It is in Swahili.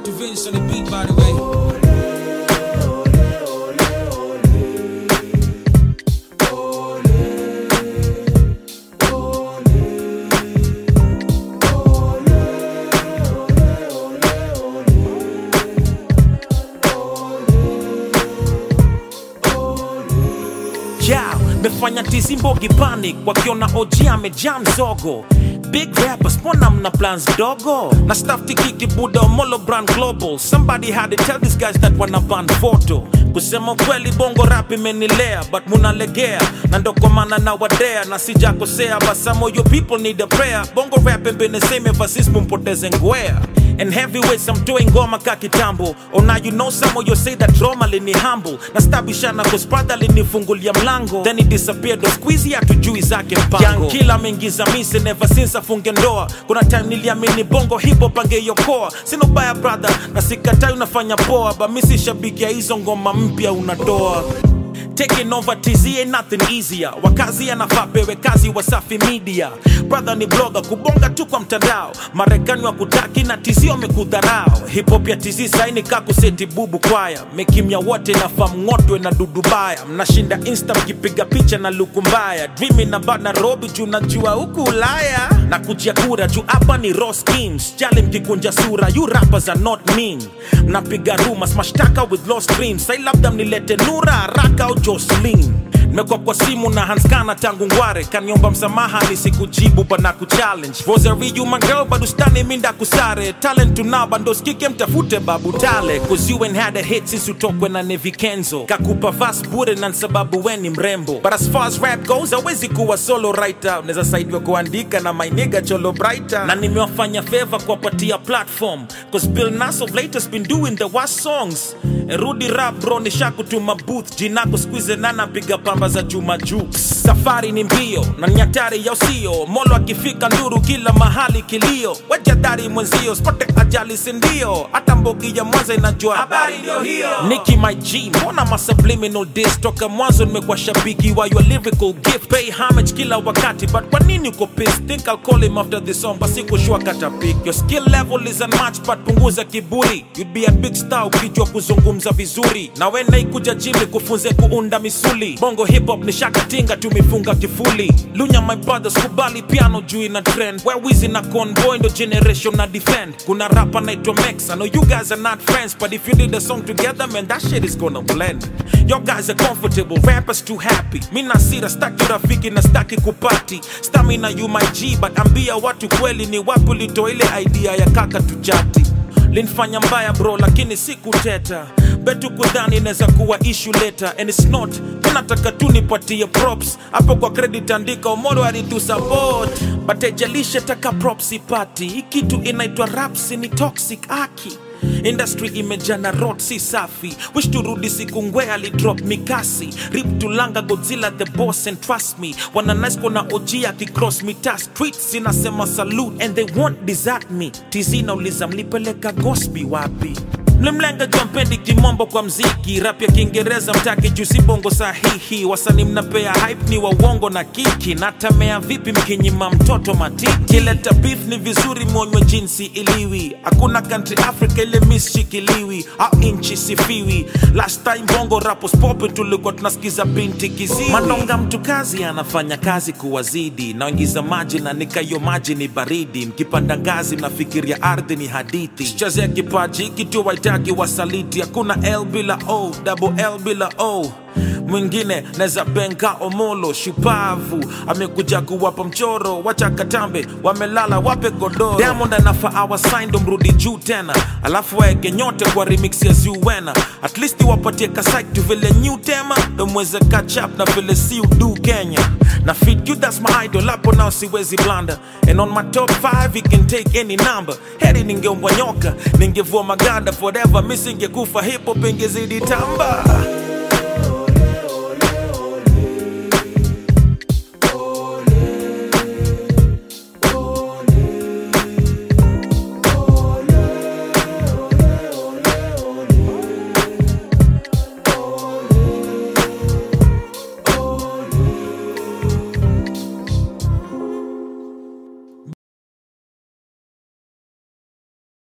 to Vince on the beat, by the way. yeah, mefanya tizi mbogi panic wakiona OG amejaa mzogo big rappers mbona mna plans dogo na staff tikiki buda omolo brand global somebody had to tell these guys that wana ban photo kusema kweli bongo rap imenilea but munalegea na ndo kwa maana na wadea na sijakosea basamo you people need a prayer bongo rap imbeneseme vasis mumpoteze ngwea And heavyweights, I'm doing ngoma ka kitambo Oh now you know some of you say that Roma lini humble Na stabishana cause brother linifungulia mlango Then he disappeared, ndo squeezy hatujui zake mpango Young killer ameingiza mise never since afunge ndoa Kuna time niliamini bongo hip hop angeiokoa Sina baya brother, na sikatai unafanya poa But mi si shabiki ya hizo ngoma mpya unatoa Taking over TZ ain't nothing easier. Wakazi anafaa pewe kazi Wasafi Media. Brother ni blogger kubonga tu kwa mtandao. Marekani wa kutaki na TZ wamekudharau. Hip hop ya TZ saini kakuseti bubu kwaya. Mekimya wote na famng'otwe na dudu baya. Mnashinda insta mkipiga picha na luku mbaya. Dreaming about Nairobi juu najua huku Ulaya. Na kujia kura juu hapa ni raw schemes. Jali mkikunja sura, you rappers are not mean. Mnapiga rumors, mashtaka with lost dreams. Sai labda mnilete Nura haraka au Jocelyn nimekuwa kwa simu na hanskana tangu ngware kaniomba msamaha nisikujibu bana kuchallenge rosary you my girl bado stani minda kusare talent tunao bando skike mtafute babu tale cause you ain't had a hit since utokwe na Nevi Kenzo kakupa vas bure na sababu we ni mrembo but as far as rap goes hawezi kuwa solo writer unaweza saidiwa kuandika na my nigga cholo brighter na nimewafanya favor kuwapatia platform cause Bill Nass of late has been doing the worst songs rudi rap bro nishakutuma booth jinako squeeze nana piga pamba za chuma juu safari ni mbio na nyatari ya usio molo akifika nduru kila mahali kilio wejadari mwenzio spote ajali sindio hata mbogi ya mwanza inajua habari ndio hiyo Nicki my G mbona ma subliminal diss toka mwanzo nimekuwa shabiki wa your lyrical gift pay homage kila wakati but kwa nini uko pissed think I'll call him after this song basi kushua kata pick your skill level is unmatched but punguza kiburi you'd be a big star ukijua kuzungumza vizuri na wena ikuja jimi kufunze kuunda misuli bongo hip hop ni shakatinga tumefunga kifuli lunya my brothers kubali piano juu ina trend where wizi na convoy ndo generation na defend kuna rapa naitwa Mex I know you guys are not friends but if you did a song together man that shit is gonna blend your guys are comfortable rappers too happy mi nasira staki rafiki na staki kupati stamina you my G but ambia watu kweli ni wapi ulitoa ile idea ya kaka tujati linfanya mbaya bro lakini sikuteta betu kudhani inaweza kuwa issue later and it's not tunataka tu nipatie props hapo kwa credit andika omoro alitu support but ejalishe taka props ipati hii kitu inaitwa raps ni toxic aki industry imejana rot si safi wish turudi siku ngwe alidrop mikasi rip tulanga godzilla the boss and trust me wana nice kona og akicross mita streets inasema salute and they won't desert me tizi nauliza mlipeleka gosbi wapi mlimlenga jua mpendi kimombo kwa mziki rap ya kiingereza mtaki juu si bongo sahihi wasani mnapea hype ni wa uongo na kiki natamea vipi mkinyima mtoto matiki kileta beef ni vizuri mwonywe jinsi iliwi hakuna country africa ile misshikiliwi au inchi sifiwi last time bongo rapos popi tulikuwa tunasikiza binti kiziwi manonga mtu kazi anafanya kazi kuwazidi naingiza maji na nikayo maji ni baridi mkipanda ngazi mnafikiria ardhi ni hadithi chazea kipaji kitu waitaki wasaliti hakuna l bila o double l bila o mwingine neza benga omolo shupavu amekuja kuwapa mchoro wacha katambe wamelala wape godoro diamond anafa awasaindo mrudi juu tena alafu waeke nyote kwa remix ya zuwena at least wapatie kasait tu vile new tema domweze catch up na vile si udu kenya na fit you that's my idol hapo nao siwezi blanda and on my top 5 he can take any number heri ningeumbwa nyoka ningevua maganda forever misingekufa hip hop ingezidi tamba